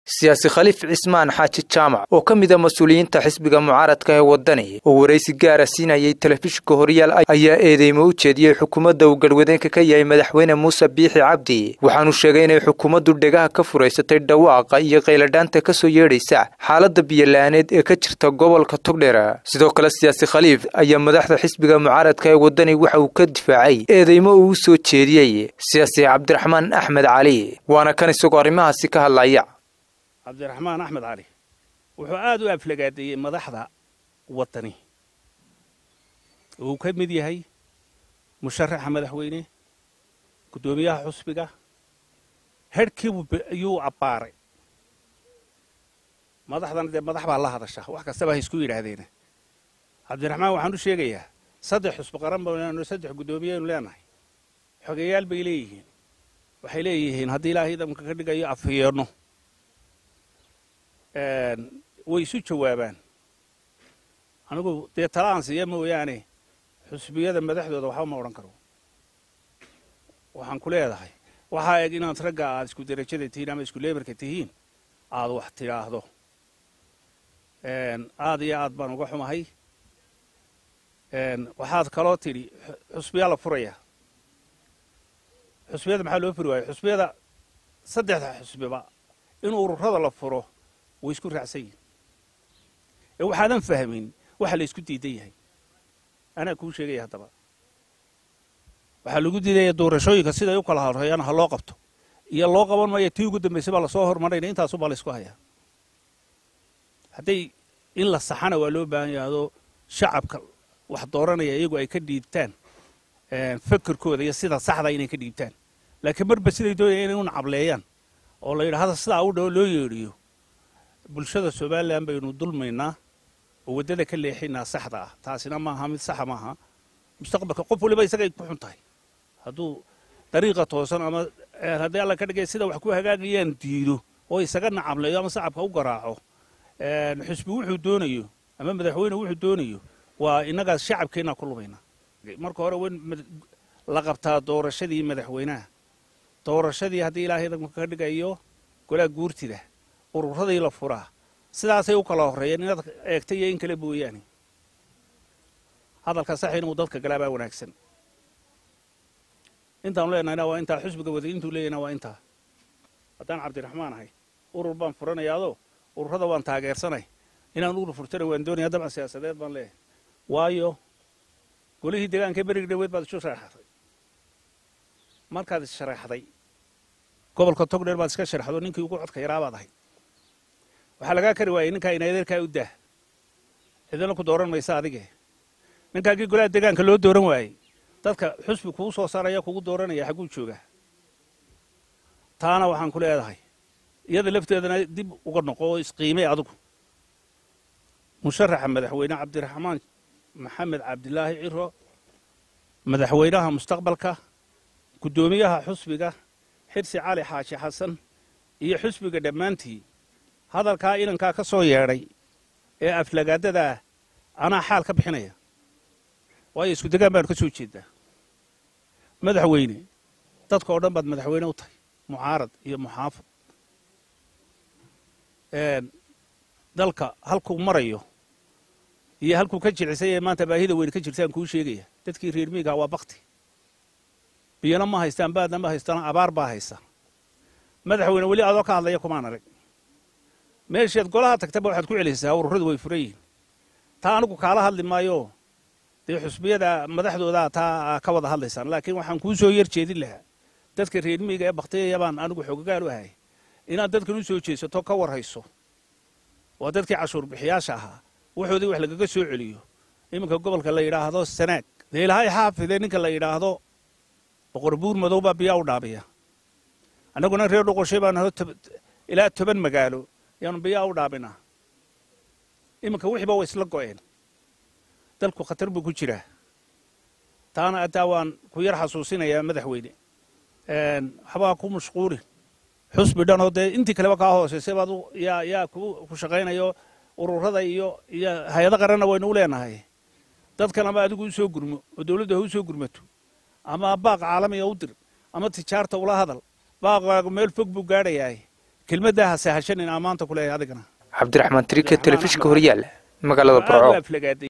siyaasi khaliif cismaan xaaji jaamac oo ka mid a mas-uuliyiinta xisbiga mucaaradka ee waddani oo waraysi gaara siinayay telefishinka horyaal ayaa eedeymo u jeediyey xukuumadda uu garwadeenka ka yahay madaxweyne muuse biixi cabdi waxaanu sheegay inay xukuumaddu dhegaha ka furaysatay dhawaaqa iyo qayladhaanta ka soo yeedhaysa xaaladda biyola'aaneed ee ka jirta gobolka togdheer sidoo kale siyaasi khaliif ayaa madaxda xisbiga mucaaradka ee waddani waxa uu ka difaacay eedeymo uu u soo jeediyey siyaasi cabdiraxmaan axmed cali waana kan isagoo arrimahaasi ka hadlaya cabdiraxmaan axmed cali wuxuu aad u aflagaadeeyey madaxda waddani uu ka mid yahay musharaxa madaxweyne guddoomiyaha xusbiga herhkiibu ayuu abbaaray madaxdana dee madax baa la hadasha wax kastaba ha isku yidhaahdeena cabdiraxmaan waxaan u sheegayaa saddex xusbi qaran baynu saddex guddoomiyeaynu leenahay xogeyaal bay leeyihiin waxay leeyihiin haddii ilaahay idamka ka dhigayo afhiyeenno way isu jawaabaan anigu dee talaan siiya mooyaane xusbiyada madaxdooda waxba ma odhan karo waxaan ku leedahay waxaa eg inaad ragga aad isku derajada tihiin ama isku leebarka tihiin aad wax tidhaahdo aad iyo aad baan uga xumahay waxaad kaloo tidhi xusbiyaa la furaya xusbiyada maxaa loo furi waayo xusbiyada saddexda xusbiba in ururada la furo way isku raacsan yihin ee waxaadan fahmin waxa la isku diidan yahay anaa kuu sheegaya haddaba waxaa lagu diidaya doorashooyinka siday u kala horreeyaan ha loo qabto iyo loo qaban maayo tii ugu dambaysay baa lasoo hormarayna intaasubaa la isku hayaa hadday in la saxana waa loo baahan yahay adoo shacabka wax dooranaya iyagu ay ka dhiibtaan fakerkooda iyo sida saxda inay ka dhiibtaan laakiin marba siday doonaya inay u nacableeyaan oo la yidhahda sidaa u dhawo loo yeedhiyo bulshada somalilan baynu dulmaynaa oo waddada ka leexinaa saxda ah taasina maaha mid saxa maaha mustaqbalka qof waliba isagay ku xun tahay hadduu dariiqa toosan ama haddii alla ka dhigay sida wax ku hagaagayaan diido oo isaga nacableeyo ama sacabka u garaaco xusbi wuxuu doonayo ama madaxweyne wuxuu doonayo waa innagaas shacabkeenna ku lumaynaa marka hore wen la qabtaa doorashadii madaxweynaha doorashadii haddii ilaahay idamka ka dhigayo golaa guurtida ururadii la furaa sidaasay u kala horreeyeen inaad eegta iyo in kale mooyaane hadalka sax inuu dadka galaa baa wanaagsan intaanu leenahayna waa intaa xusbiga wada intuu leeyahna waa intaa haddaan cabdiraxmaan ahay urur baan furanayaadoo ururada waan taageersanay inaan urur furtana waan doonaya dabcan siyaasadeed baan leeyahay waayo golihii deegaanka beriga dhaweed baad isu sharaxday markaad issharaxday gobolka togdheer baad iska sharaxdo ninkii ugu codka yaraa baad ahayd waxaa lagaa kari waayey ninkaa inadeerkaa u daah cidina ku dooran maysa adige ninkaagii golaha deegaanka loo dooran waayey dadka xusbi kuu soo saaraya kugu dooranaya xagguu joogaa taana waxaan ku leedahay iyada lafteedana dib uga noqo oo isqiimay adigu musharaxa madaxweyne cabdiraxmaan maxamed cabdilaahi ciro madaxweynaha mustaqbalka guddoomiyaha xusbiga xirsi cali xaaji xasan iyo xusbiga dhammaantii hadalkaa inankaa ka soo yeedhay ee aflagaadadaa anaa xaal ka bixinaya waayo isku degaan baanu ka soo jeedaa madaxweyne dadka oo dhan baad madaxweyne u tahay mucaarad iyo muxaafad dalka halkuu marayo iyo halkuu ka jicisay ee maanta baahida weyne ka jirtaan kuu sheegaya dadkii reer miigaa waa bakti biyana ma haystaan baadna ma haystaan abaar baa haysa madaxweyne weli adoo ka hadlaya kumaan arag meeshaad golaha tagtaba waxaad ku celisaysaa ururadu way furan yihiin taa anigu kaala hadli maayo dee xusbiyada madaxdoodaa taa ka wada hadlaysaan laakiin waxaan kuu soo yar jeedin lahaa dadka reer miiga ee baktiyaya baan anigu xogagaal u ahay inaad dadkan u soo jeesato ka warhayso waa dadkii cashuur bixiyaasha ahaa waxoodii wax lagaga soo celiyo iminka gobolka la yidhaahdo sanaag dee ilaahay xaafidee ninka la yidhaahdo boqor buur madow baa biyaa u dhaabiya annaguna reer dhoqoshay baan naho ilaa toban magaalo yaanu biyaa u dhaabinaa iminka wixiiba way isla go'een dalku khatar buu ku jiraa taana ataa waan ku yar xasuusinayaa madaxweyne waxbaa ku mashquulin xusbi dhan oo dee intii kaleba kaa hooseysay baad yaa yaa ku shaqaynayo ururada iyo iyo hay-ado qaranna waynu u leenahay dadkan ama adigu u soo gurmo oo dawladda ha u soo gurmato ama baaq caalamiga u dir ama tijaarta ula hadal baaqaagu meel fog buu gaadhayahay kelmaddaa ha sahashanin aan maanta ku leeyahay adigana cabdiraxmaan trike telefishinka horyaal magaalada burco